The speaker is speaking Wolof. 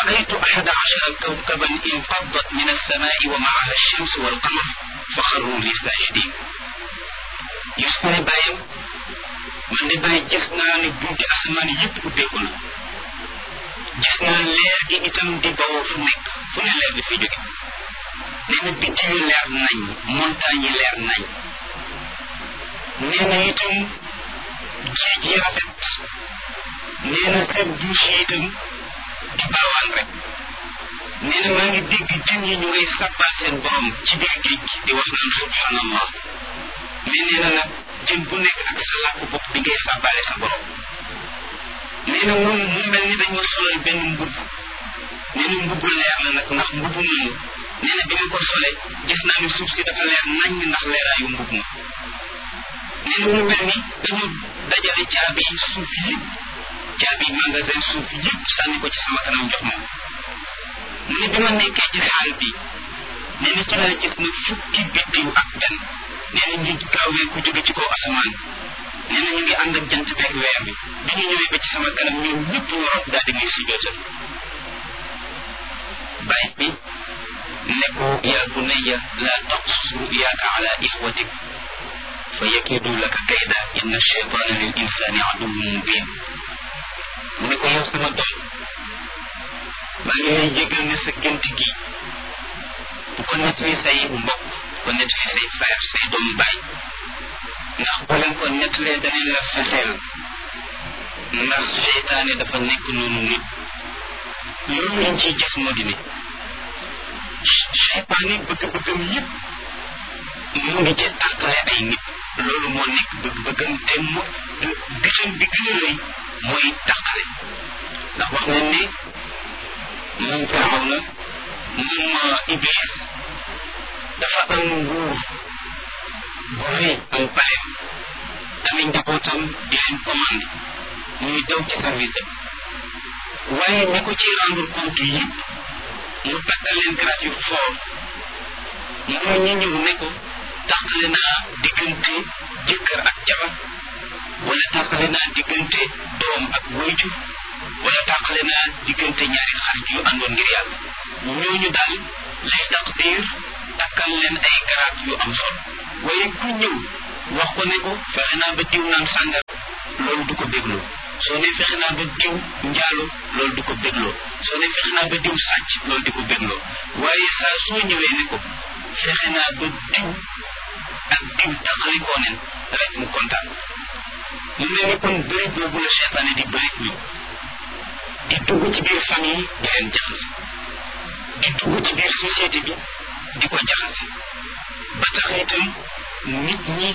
رأيت أحد عشر كوكبا انفضت من السماء ومعها الشمس والقمر فخروا لي ساجدين يسكن بايم من دي باي gis naa ne bunti asamaan yépp ubbeeku na gis naa leer gi itam di bawoo fu nekk fu ne leer bi fi jóge nee na biddiw yi leer nañ montagne yi leer nañ nee na itam géej yi rafet nee na seen douche yi itam di baawaan rek nee na maa ngi dégg jën yi ñu ngay sàbbal seen borom ci biir géej gi di wax naan subhanallah mais nee na nag jën bu nekk ak sa làkk bopp bi ngay sàbbale sa borom nee na moom mu mel ni dañ ma solal benn mbubb nee na mbubbu leer la nag ndax mbubbu moomu nee na bi ma ko solee gis naa ni suuf si dafa leer nañ ndax leeraayu mbubb ma nee na mu mel ni dañu dajale caabi suuf yëpp caabi magasin suuf yëpp sànni ko ci sama kanam jox ma mu ne bi ma nekkee ci xaal bi nee na ci laa gis na fukki biddiw ak benn nee na ñu gaawee ku jóge ci kaw asamaan nee na ñu ngi ànd ak jant beeg weer bi bi ñu ñëwee ba ci sama kanam ñoom ñëpp ñu rob daal di muy si jootal bàyyi bi ne ko yaa bunayya laa taqsus ruyaaka ala ixwatik fa yakidu laka kayda inna cheytaana lil insani aduwwun mubin mu ne ko yow sama doom maa ngi lay jégal ne sa gént gi bu ko nettali say mbokk bu ko nettali say frère say doomu baay ndax boo leen ko nettalee danañ la fexeel ndax seytaane dafa nekk noonu nit loolu lañ ciy gis moo di ne seytaane bëgg-bëggam yëpp mu ngi ci tàqale ay nit loolu moo nekk bëgg-bëggam te mu gisam bi gën a rëy mooy tàqale ndax wax nañ ne moom firaw na moom iblis dafa am nguur bu rëy am paleem ami njabootam di leen commandé ñuy daw ci service am waaye ñi ko ci rendre compte yëpp mu takkal leen grade yu fort mooy ñi ñëw ne ko tàqale naa diggante jëkkër ak jabar wala tàqale naa diggante doom ak wayjur wala tàqale naa diggante ñaari xarit yu àndoon ngir yàlla ñooñu daal lay taqdir takkal leen ay garaat yu am solo waaye ku ñëw wax ko ne ko fexe naa ba diw naan sàngar loolu du ko bégloo soo ne fexe naa ba diw njaalo loolu du ko bégloo soo ne fexe naa ba diw sàcc loolu di ko bégloo waaye saa soo ñëwee ne ko fexe naa ba diw ak diw taxalikoo nen rek mu kontaan mu mel ni kon bëri boobu la seytaane di bëri ñu di dugg ci biir famille di leen jaxase di dugg ci biir société bi di ko jaxase ba tax itam nit ñi